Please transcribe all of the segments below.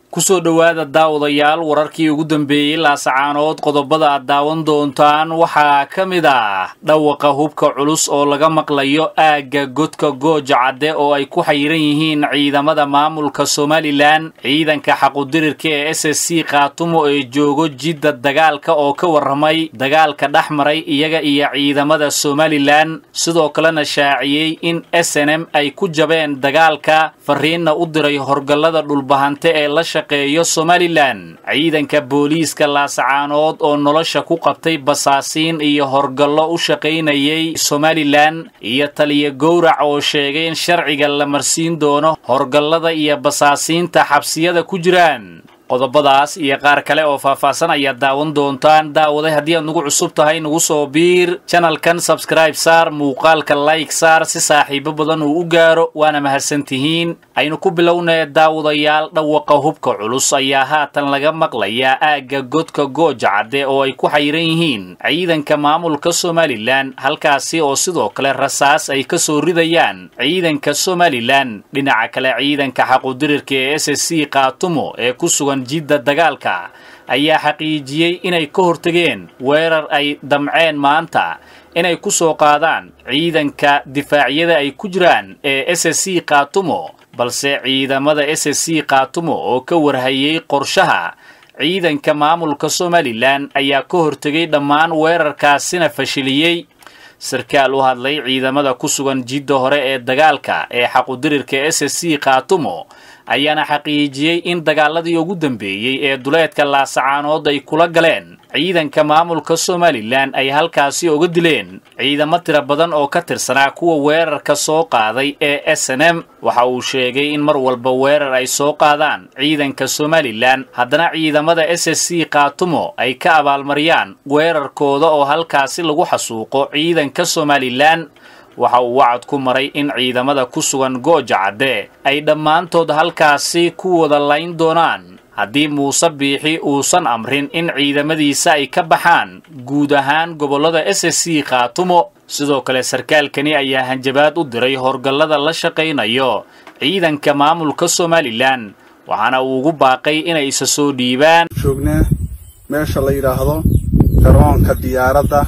kusoo dhowaada daawadayaal wararkii ugu dambeeyey laasacaanood qodobada aad daawan doontaan waxaa ka mid ah dhawaqa hubka culus oo laga maqlayo aagga godka gooja cadde oo ay ku xayiran yihiin ciidamada maamulka somalilan ciidanka xaqudirirka ee s s c khaatumo ee joogo jidda dagaalka oo ka warramay dagaalka dhex maray iyaga iyo ciidamada somalilan sidoo kalena shaaciyey in s n m ay ku jabeen dagaalka fariinna u diray horgallada dhulbahante ee la shaqeeyo somalilan ciidanka booliiska laasacaanood oo nolosha ku qabtay basaasiin iyo horgallo u shaqaynayay somalilan iyo taliya gowrac oo sheegay in sharciga la marsiin doono horgallada iyo basaasiinta xabsiyada ku jiraan qodobadaas iyo qaar kale oo faahfaahsan ayaad daawan doontaan daawaday haddii aad nagu cusub tahay nagu soo biir janalkan sabskraib saar muuqaalka layg saar si saaxiibo badan uu u gaaro waana mahadsantihiin aynu ku bilownee daawadayaal dhawaqa hubka culus ayaa haatan laga maqlayaa aagga godka gooja cadde oo ay ku xayiran yihiin ciidanka maamulka somalilan halkaasi oo sidoo kale rasaas ay ka soo ridayaan ciidanka somalilan dhinaca kale ciidanka xaqudirirka ee s s c khaatumo ee ku sugan jidda dagaalka ayaa xaqiijiyey inay ka hortegeen weerar ay damceen maanta inay ku soo qaadaan ciidanka difaacyada ay ku jiraan ee s s c khaatumo balse ciidamada s s c khaatumo oo ka warhayey qorshaha ciidanka maamulka somalilan ayaa ka hortegay dhammaan weerarkaasina fashiliyey sarkaal u hadlay ciidamada ku sugan jidda hore ee dagaalka ee xaqudirirka s s c khaatumo ayaana xaqiijiyey in dagaaladii ugu dambeeyey ee duleedka laasacaanood ay kula galeen ciidanka maamulka somalilan ay halkaasi uga dileen ciidamo tira badan oo ka tirsanaa kuwa weerarka soo qaaday ee s n m waxa uu sheegay in mar walba weerar ay soo qaadaan ciidanka somalilan haddana ciidamada s s c khaatumo ay ka abaalmariyaan weerarkooda oo halkaasi lagu xasuuqo ciidanka somalilan waxa uu wacad ku maray in ciidamada ku sugan gooja cadde ay dhammaantood halkaasi ku wada layn doonaan haddii muuse biixi uusan amrin in ciidamadiisa ay ka baxaan guud ahaan gobollada s s c khaatumo sidoo kale sarkaalkani ayaa hanjabaad u diray horgallada la shaqaynayo ciidanka maamulka somalilan waxaana uu ugu baaqay inay isa soo dhiibaan joognaa meesha la yidhaahdo garoonka diyaaradda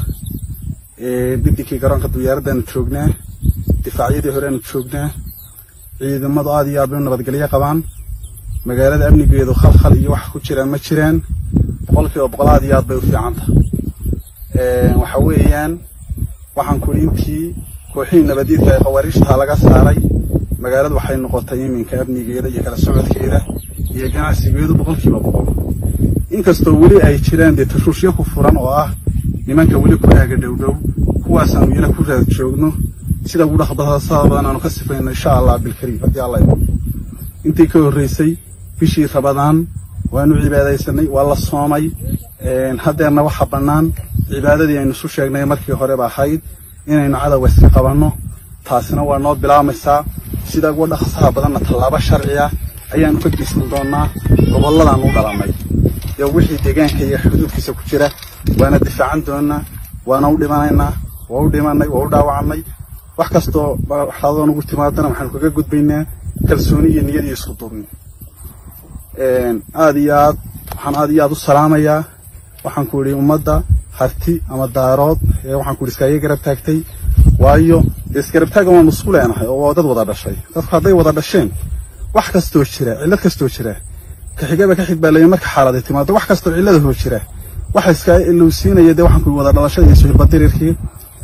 bidinkii garoonka diyaaraddaanu joognaa difaacyadii horeanu joognaa ciidamadu aad iyo aad bay u nabadgelyo qabaan magaalada amnigeedu khalkhal iyo wax ku jiraan ma jiraan boqolkiiba boqol aad iyo aad bay u fiicanta waxa weeyaan waxaan kuli intii kooxihii nabadiidka ee khawaariijtaa laga saaray magaaladu waxay noqotay iminka amnigeeda iyo kala socodkeeda iyo ganacsigeedu boqolkiiba boqol inkastoo weli ay jiraan dee tashuushyo ku furan oo ah nimanka weli ku aaga dhowdhow kuwaasaanu iyana ku raad joogno sida ugu dhaqbasada badan aanu ka sifayno insha allah bilkariim haddii alla ido intii ka horraysay bishii rabadaan waanu cibaadaysanay waa la soomay haddeerna waxa bannaan cibaadadii aynu isu sheegnay markii horeba ahayd inaynu cadowga iska qabanno taasina waa noo bilaamaysaa sida ugu dhaqsaha badanna tallaabo sharciya ayaanu ka geysan doonnaa gobolladaanu u dhalannay iyo wixii deegaanka iyo xuduudkiisa ku jira waana difaacan doonnaa waana u dhimanaynaa waa u dhimanay waa u dhaawacnay wax kastoo waxaadoo nugu timaadana waxaanu kaga gudbaynaa kalsooni iyo niyad iyo isku duubni aad iyo aad waxaan aad iyo aad u salaamayaa waxaan ku idhi ummadda harti ama daarood ee waxaan ku idhi iskaaga garab taagtay waayo dee isgarabtaaga waanu isku leenahay oo waa dad wada dhashay dadku hadday wada dhasheen wax kastoo jira cillad kastoo jira ka xigaba ka xig baa leeyahay marka xaaladay timaado wax kastoo cilladahoo jira waxa iska ilowsiinaya dee waxaan ku wada dhalashada iyo suhilbadirirkii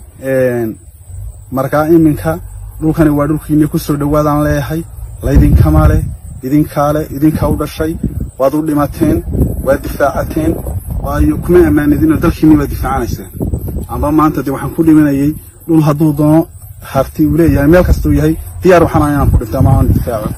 markaa iminka dhulkani waa dhulkiinii ku soo dhowaadaan leeyahay laydinkama leh idinkaa leh idinkaa u dhashay waad u dhimateen waad difaacateen waayo kuma ammaanidinoo dalkiinii baad difaacanayseen amba maanta dee waxaan ku dhimanayay dhul hadduu doono harti uu leeyahay meel kastuu yahay diyaar waxaan inaan ku dhinto ama aan difaaco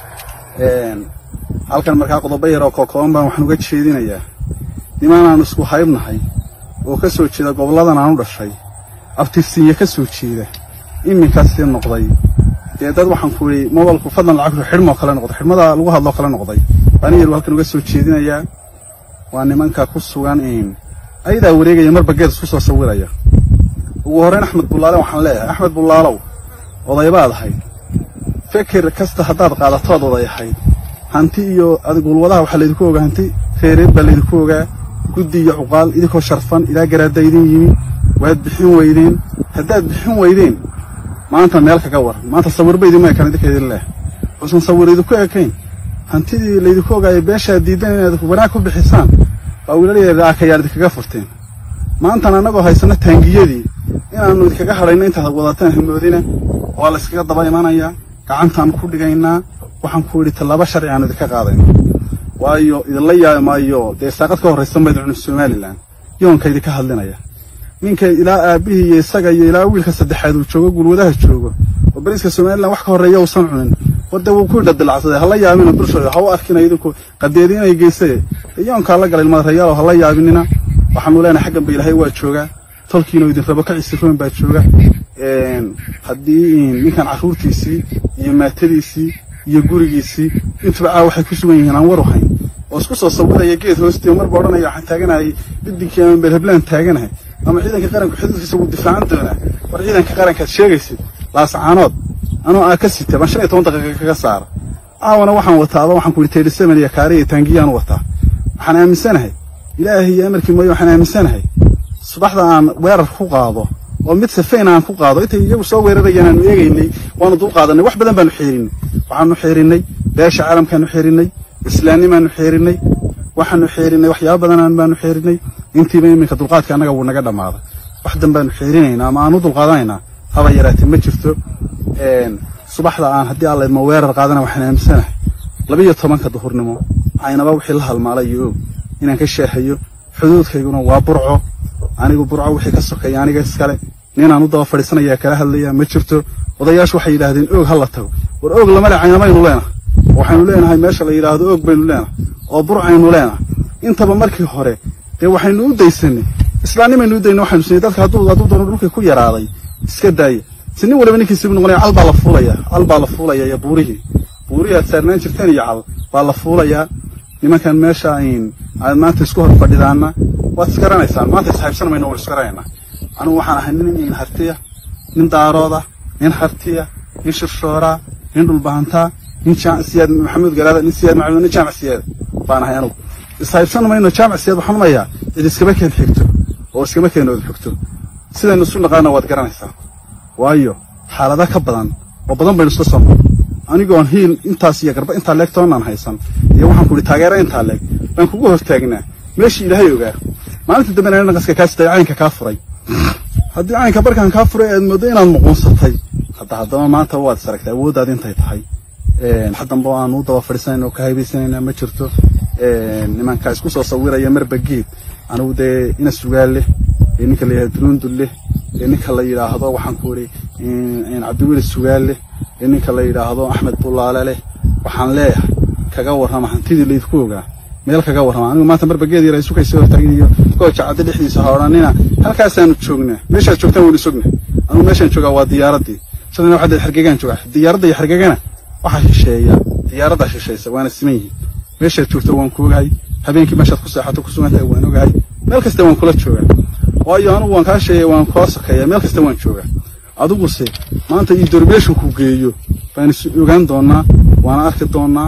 halkan markaa qodobo yar oo kookooban baan waxaan uga jeedinayaa nimaanaanu isku haybnahay oo ka soo jeeda gobolladan aan u dhashay abtirsiinya ka soo jeeda iminkaasii noqday dee dad waxaan ku idhi mobalku fadlan lacagtu xidhmoo kale noqday xidhmada lagu hadloo kale noqday baan yar halkan uga soo jeedinayaa waa nimanka ku sugan in ayadaa wareegaya marba geed isku soo sawiraya ugu horrayn axmed bullaale waxaan leeyahay axmed bullaalow odaybaad ahayd feker kasta haddaad qaadatood oday ahayd hanti iyo gulwadaha waxaa laydinku ogaa hanti reereed baa laydinku ogaa guddi iyo cuqaal idinkoo sharfan ilaa garaadda idin yimi waad bixin weydeen haddaad bixin weydeen maanta meel kaga war maanta sawirba idinma ekaan idinka idin leh uusan sawir idinku ekayn hantidii laydinku ogaayo beeshaad diidan inaad wanaag ku bixisaan waa wiilalyar akayaad idinkaga furteen maantana annagoo haysano taangiyadii inaannu idinkaga hadhayno intaad wadataan hamoodina waa layskaga daba imanayaa gacantaannu ku dhigaynaa waxaan ku idhi tallaabo sharci aanu idinka qaadayno waayo idinla yaabi maayo dee saaqad ka horraysa mayd cunub somalilan yoonka idinka hadlinaya ninka ilaa aabbihii iyo isaga iyo ilaa wiilka saddexaad uu joogo gulwadaha joogo oo bariiska somalilan wax ka horreeya uusan cunin wadde wuu ku dhadilacsaday hala yaabina bulshooda ha u arkina idinku qadeediinay geysaye yoonkaa la galay ilmaadareyaalo hala yaabinina waxaanu leenahay xaggan ba ilaahay waa joogaa tolkiina idin rabo ka cisiroon baa jooga haddii ninkan carruurtiisii iyo maatadiisii iyo gurigiisii intuba caa waxay ku sugan yihiin aan waru hayn oo isku soo sawiraya geed hoostiio marba odhanaya waxaan taaganahay bidinkii ama beelhablaan taaganahay ama ciidanka qaranku xuduudkiisa wuu difaacan doonaa war ciidanka qarankaad sheegaysid laasacaanood anoo aa ka sita baan shan iyo toban daqiiqa kaga saara caawana waxaan wataaba waxaan ku yidhi tayri seven iyo kaari iyo taangiyaan wataa waxaan aaminsanahay ilaahay iyo amarkii mooye waxaan aaminsanahay subaxda aan weerar ku qaado oo mid safayn aan ku qaado intay iyagu soo weerarayeen aanu eegaynay waanu dul qaadanay wax badan baanu xeerinay waxaanu xeerinay beesha caalamkaanu xeerinay islaannimaanu xeerinay waxaanu xeerinay waxyaaba badanaan baanu xeerinay intiiba iminka dulqaadka annaga wuu naga dhammaaday wax dan baanu xeerinaynaa ama aan u dulqaadanaynaa haba yaraatee ma jirto subaxda aan haddii alla idmo weerar qaadana waxaan aaminsanahay labiyo tobanka duhurnimo aynaba wixii la halmaalay iyo og inaan ka sheehayo xuduudkayguna waa burco anigu burco wixii ka sokeeya aniga iskale ninaan u daba fadhiisanayaa kala hadlaya ma jirto odayaashu waxay yidhaahdeen oog ha la tago war oog lama le caynamaynu leenahay waxaynu leenahay meesha la yidhaahdo oog baynu leenahay oo burcaynu leenahay intaba markii hore dee waxaynu u daysanay islaannimaynu u daynay waxaynu sinay dadka hadduu hadduu doono dhulkii ku yaraaday iska daaya si nin waliba ninkiisibu noqonaya cal baa la fuulaya cal baa la fuulaya iyo buurihii buurihii aad saarnaan jirteen iyo cal baa la fuulayaa nimankan meesha ayn aad maanta isku hor fadhidaana waad isgaranaysaan maanta ishaybsan mayno waan isgaranaynaa anigu waxaan ahay nin hartiya nin daarooda nin hartiya nin shirshoora nin dhulbahantaa nin siyaad maxamuud garaada nin siyaad maxamuud nin jaamac siyaad baan ahay anigu ishaybsan mayno jaamac siyaad waxaan unayaa cid iskama keen xigto oo iskama keen ood xigto sidaynu isu naqaana waad garanaysaa waayo xaalada ka badan oo badan baynu isla soo anigoon hiil intaas iyo garba intaa leeg toonaan haysan iyo waxaan ku idhi taageero intaa leeg baan kugu hortaagnaa meeshii ilaahay ogaa maalinta dambena naqaska kaa sitay caynka kaa furay haddii caynka barkaan kaa furay aad mooddo inaad muquunsatay hadda haddaba maanta waad is aragtay awooddaad intay tahay haddamba aan u daba fadhiisanayn oo ka haybaysanaynaa ma jirto nimanka isku soo sawiraya marba geed anigu dee ina sugaal leh ee ninka la yidhahdo dunuundul leh ee ninka la yidhaahdo waxaan ku idhi cabdiweli sugaal leh ee ninka la yidhaahdo axmed bulaale leh waxaan leeyahay kaga warrama hantidii laydinku ogaa meel kaga warrama anigu maanta marba geed yar ay sukaysa hortaagin iyo gooja cadde dhexdiisa ha odhanina halkaasaanu joognaa meeshaad joogtaan waynu sogna anigu meeshaan joogaa waa diyaaraddii shalina waxaa dee xargegaan joogaa diyaaradda iyo xargegana waxaa shisheeya diyaaraddaa shishaysa waana siman yihiin meeshaad joogto waan ku ogahay habeenkii meeshaad ku seexato ku sugan tahay waan ogahay meel kasta waan kula joogaa waayo anigu waan kaa sheegay waan kula sokeeyaa meel kasta waan joogaa adiguse maanta iyo dorbeeshu ku geeyo baan is ogaan doonaa waana arki doonaa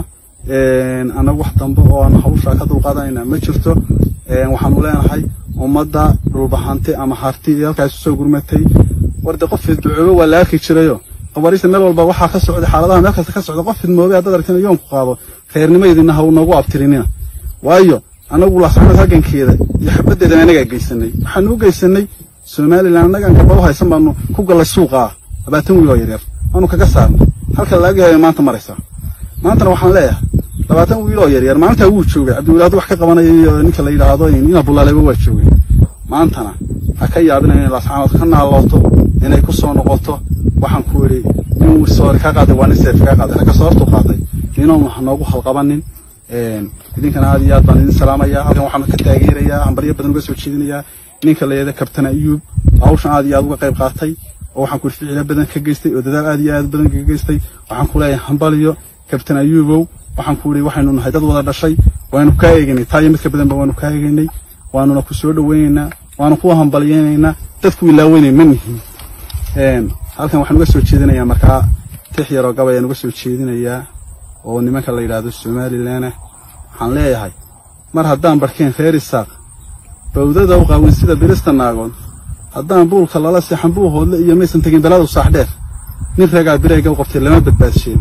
annagu wax dambe oo aan hawshaa ka dulqaadanayna ma jirto waxaanu leenahay ummadda dhulbahante ama harti iyo halkaas usoo gurmatay warde qof fidducoobo waa la arki jirayo qabarista meel walba waxaa ka socday xaaladaha meel kasta ka socda qof fidmoobay haddaad aragtina yoonku qaado khayrnimaydina ha noogu abtirinina waayo annagu laasacnad halgankeeda iyo xabaddeedan annagaa geysanay waxaanu u geysanay somalilan annagaan gabalo haysan baanu ku gallay suuqaa labaatan wiil oo yaryar waanu kaga saarnay halka laagahayo maanta maraysaa maantana waxaan leeyahay labaatan wiil oo yaryar maalintaa wuu joogay cabdiweli hadduu wax ka qabanaya iyo ninka la yidhaahdo ina bulaaleba waa joogay maantana ha ka yaabina inay laascaanood ka naalooto inay ku soo noqoto waxaan ku idhi nin soori kaa qaaday waa nin seef kaa qaaday ragga soortu qaaday ninoon ha noogu halqabanin idinkana aad iyo aad baan idin salaamayaa halkan waxaan ka taageerayaa hambaryo badan uga soo jeedinayaa ninka la yidhahda kabtan ayuub hawshan aad iyo aad uga qayb qaatay oo waxaan ku idhi ficilo badan ka geystay oo dadaal aad iyo aad badan ka geystay waxaan ku leeyahay hambalyo kabtan ayuubow waxaan ku idhi waxaynu nahay dad wada dhashay waanu kaa eegaynay taa iyo midka badanba waanu kaa eegaynay waanuna ku soo dhowaynaynaa waanu ku hambalyaynaynaa dadku ilaaweynay ma nihin halkan waxaan uga soo jeedinayaa markaa tix yaroo gab ayaan uga soo jeedinayaa oo nimanka la yidhaahdo somalilan ah waxaan leeyahay mar haddaan barkeen reer isaaq bawdada u qaawin sida birista naagood haddaan buulka lala seexan buu hoodle iyo maysan tegin beladu saaxdheer nin ragaa bireyga u qabtay lama badbaadsheen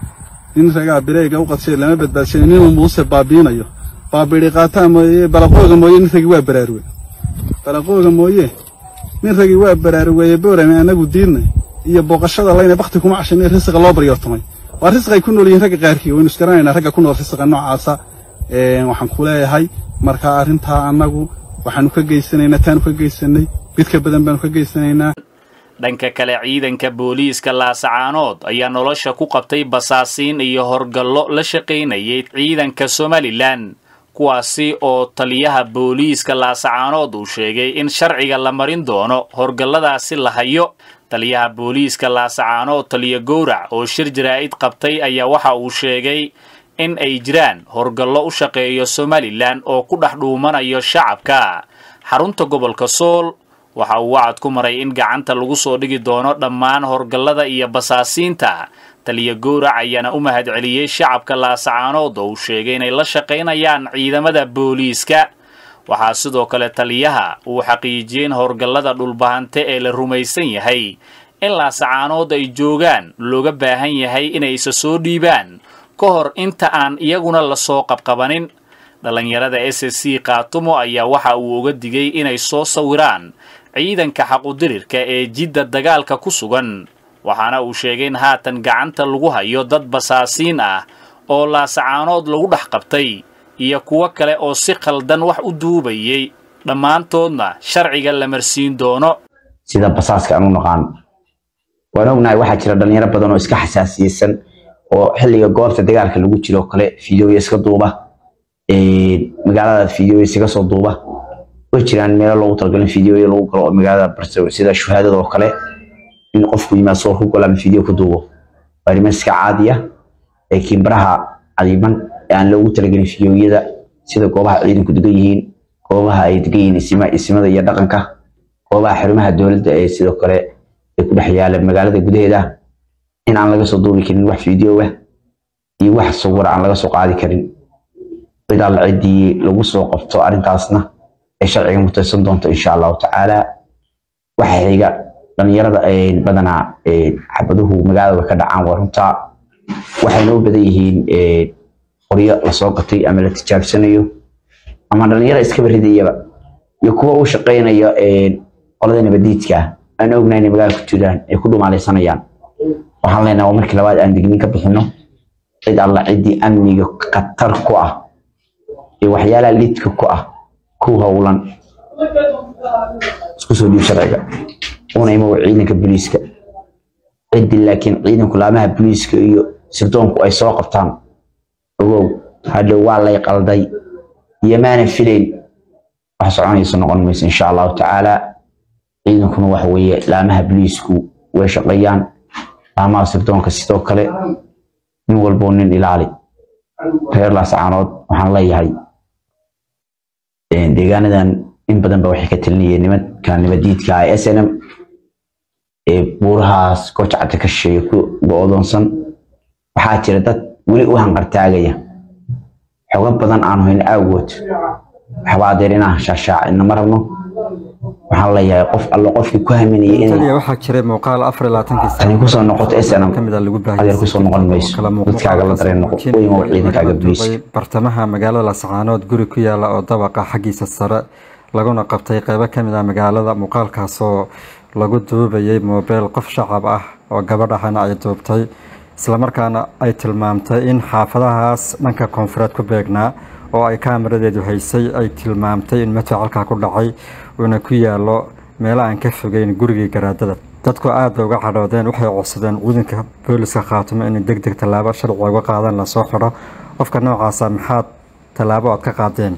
nin ragaa bireyga u qabtay lama badbaadsheen ninuu muuse baabiinayo baabidhi qaataa mooye balaqooga mooye nin ragi waa baraaruwe balaqooga mooye nin ragi waa baraaruweeye boorame annagu diidnay iyo booqashada layna bakti kuma cashanay risiqa loo baryoortamay waa risqay ku nool yihiin ragga qaarkii waynu isgaranaynaa ragga ku nool risiqa noocaasa waxaan ku leeyahay marka arrintaa annagu waxaanu ka geysanaynaa taanu ka geysanay mid ka badan baanu ka geysanaynaa dhanka kale ciidanka booliiska laasacaanood ayaa nolosha ku qabtay basaasiin iyo horgallo la shaqaynayay ciidanka somalilan kuwaasi oo taliyaha booliiska laasacaanood uu sheegay in sharciga la marin doono horgalladaasi la hayo taliyaha booliiska laasacaanood taliya gowrac oo shir jaraa'id qabtay ayaa waxa uu sheegay in ay jiraan horgallo u shaqeeyo somalilan oo ku dhex dhuumanayo shacabka xarunta gobolka sool waxa uu wacad ku maray in gacanta lagu soo dhigi doono dhammaan horgallada iyo basaasiinta taliya gowrac ayaana u mahadceliyey shacabka laasacaanood oo uu sheegay inay la shaqaynayaan ciidamada booliiska waxaa sidoo kale taliyaha uu xaqiijiyey in horgallada dhulbahante ee la rumaysan yahay in laasacaanood ay joogaan looga baahan yahay inay isa soo dhiibaan ka hor inta aan iyaguna lasoo qabqabanin dhallinyarada s s c kaatumo ayaa waxa uu uga digay inay soo sawiraan ciidanka xaqudirirka ee jidda dagaalka ku sugan waxaana uu sheegay in haatan gacanta lagu hayo dad basaasiin ah oo laasacaanood lagu dhex qabtay iyo kuwo kale oo si khaldan wax u duubayay dhammaantoodna sharciga la marsiin doono sida basaaska aan u naqaan waan ognahay waxaa jira dhalinyaro badan oo iska xasaasiyeysan oo xilliga goorta dagaalka lagu jiro kale fideoya iska duuba magaalada fideoya iskaga soo duuba way jiraan meelo loogu talagalin fideoya lagu galo oo magaalada barso sida shuhaadada oo kale in qofku yimaad soo ku galo ama fideo ku duubo waa arrimo iska caadi ah ee kiimbaraha cadiiban ee aan loogu talagelin fideoyada sida goobaha ciidanku degan yihiin goobaha ay degan yihiin isima isimada iyo dhaqanka goobaha xarumaha dowladda ee sidoo kale ay ku dhex yaala magaalada gudaheeda in aan laga soo duubi karin wax fiideo ah iyo wax sawir aan laga soo qaadi karin cid alla ciddii lagu soo qabto arrintaasna ay sharciga mutaysan doonto insha allahu tacaala waxa xiga dhalinyarada badanaa xabaduhu magaalada way ka dhacaan waa runtaa waxayna u badan yihiin qoryo lasoo gatay ama la tijaabsanayo ama dhalinyaro iskaba ridayaba iyo kuwa u shaqaynaya qolada nabadiidka aan ognahay inay magaalada ku jiraan ay ku dhumaalaysanayaan waxaan leenahay waa markii labaad aan digniin ka bixino cid alla ciddii amniga khatar ku ah iyo waxyaalaha lidka ku ah ku howlan isku soo dhiib sharciga una imow ciidanka booliiska ciddii laakiin ciidanku laamaha booliiska iyo sirdoonku ay soo qabtaan ogow hadhow waa lay qalday iyo maana filayn wax soconaysa noqon mayso insha allahu tacaala ciidankuna waxa weeye laamaha booliisku way shaqeeyaan laamaha sirdoonka sidoo kale nin walboo nin ilaali reer laasacaanood waxaan leeyahay deegaanadan in badan ba waxay ka talinayeen nimanka nabadiidka ah s n m ee buurahaas goojacada ka shisheeye ku go-doonsan waxaa jira dad weli u hanqartaagaya xogo badan aan hoyn aawood waxbaa adeer inaan shaashaacidna ma rabno waxaan leeyahay qof allo qofkii ku haminayay inay waxaa jiray muuqaal afar iyo labaatankii tani kusoo noqoto snm ka mid a lagu adeer kusoo noqon mayso dadkaaga la dareen noqo weymow ciidankaaga booliiska bartamaha magaalada lascaanood guri ku yaala oo dabaqa xaggiisa sare laguna qabtay qeybo ka mid ah magaalada muuqaalkaasoo lagu duubayay moobeel qof shacab ah oo gabadh ahana ay duubtay islamarkaana ay tilmaamtay in xaafadahaas dhanka koonfureed ku beegnaa oo ay kaamaradeedu haysay ay tilmaamtay in madfac halkaa ku dhacay uuna ku yaalo meelo aan ka fogeyn gurigii garaadada dadku aad bay uga cadhoodeen waxay codsadeen ciidanka booliska khaatumo inay deg deg tallaabo sharciga uga qaadaan lasoo xidho qofka noocaasa maxaad tallaabo aad ka qaadeen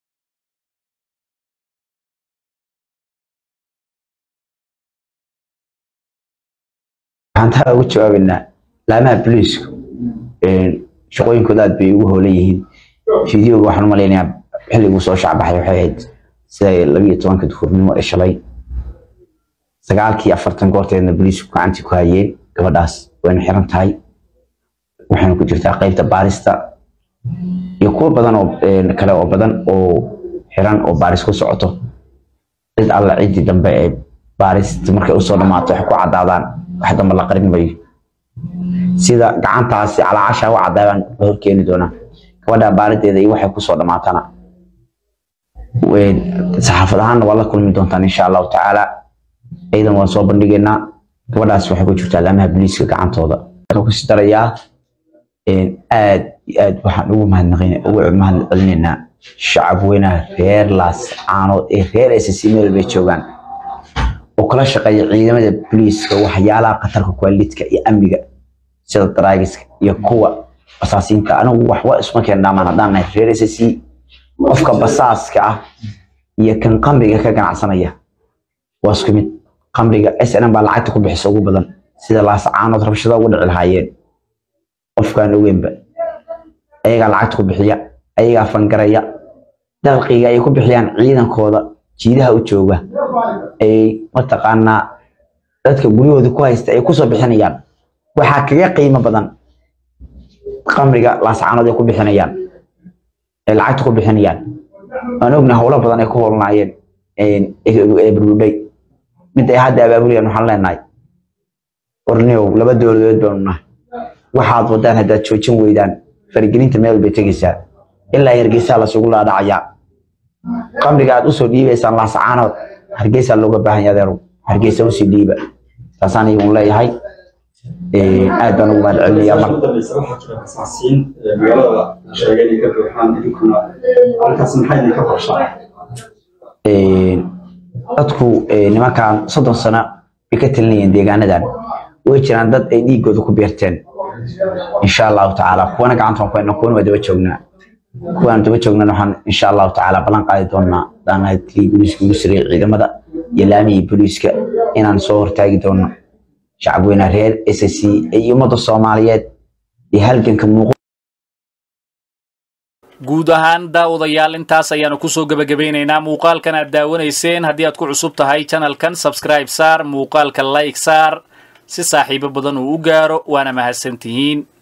waxaan taa uga jawaabaynaa laamaha booliisku shaqooyinkooda aad bay ugu hoolan yihiin fideoga waxaan u malaynayaa xilliguu soo shacbaxay waxay ahayd sida labiyo tobanka duhurnimo ee shalay sagaalkii afartan goorteedna booliisku gacantii ku hayeen gabadhaas wayna xiran tahay waxayna ku jirtaa qaybta baarista iyo kuwo badan oo kale oo badan oo xiran oo baaris ku socoto cid alla ciddii dambe ee baarista markay usoo dhammaato waxay ku caddaadaan wax dambe la qarin mayo sida gacantaasi calaacasha u caddaabaan la horkeeni doonaa gabadha baarideeda iyo waxay kusoo dhammaatana saxaafad ahaanna waa la kulmi doontaan insha allahu tacaala ciidan waan soo bandhigaynaa gabadhaas waxay ku jirtaa laamaha booliiska gacantooda waxaan kusi darayaa aad iyo aad waxaan ugu mahadnaqin ugu mahad celinaynaa shacab weynaha reer laas caanood ee reer ssc meel bay joogaan oo kala shaqeeya ciidamada booliiska waxyaalaha khatarka kuwaalidka iyo amniga sida daraagiska iyo kuwa basaasiinta anigu waxba isma keen dhaamaan haddaan nahay reer ssc qofka basaaska ah iyo kan qamriga ka ganacsanaya waa isku mid qamriga snm baa lacagta ku bixisa ugu badan sida laas caanood rabshada ugu dhici lahaayeen qofkaan ogeynba ayagaa lacagta ku bixiya ayagaa fangaraya dalqiga ay ku bixiyaan ciidankooda jiidaha u jooga ay mataqaanaa dadka guryahooda ku haysta ay kusoo bixinayaan waxaa kaga qiimo badan qamriga laascaanood ay ku bixinayaan ay lacagta ku bixinayaan aan ogna howlo badan ay ku howlnaayeen ee burbudhay mid ay hadda abaabulayaan waxaan leenahay warniow laba dowladood baanu nahay waxaad wadaan haddaad joojin weydaan farigelinta meel bay tegaysaa ilaa hargeysaa lasugu laadhacayaa qamriga aad usoo dhiibaysaan laasacaanood hargeysaa looga baahan yahay adeerow hargeysa usii dhiiba saasaan iyagun leeyahay aad baan ugu mahad celinayaa mar magaalada sheegay inay ka buuxaan idinkuna halkaas maxay idinka qorshaa dadku nimankan soddon sano bay ka talinayeen deegaanadan way jiraan dad ay dhiigooda ku beerteen insha allahu tacaala kuwana gacanta waan ku haynaa kuwana waa daba joognaa kuwaan daba joognana waxaan insha allahu tacaala ballan qaadi doonaa daanahay tii booliiska ugu sareeyay ciidamada iyo laamihii booliiska inaan soo hortaagi doono shacab weynaha reer ssc iyo ummadda soomaaliyeed iyo halganka muuq guud ahaan daawadayaal intaas ayaanu kusoo gebagabaynaynaa muuqaalkan aad daawanayseen haddii aad ku cusub tahay janalkan sabscribe saar muuqaalka like saar si saaxiibo badan uu u gaaro waana mahadsantihiin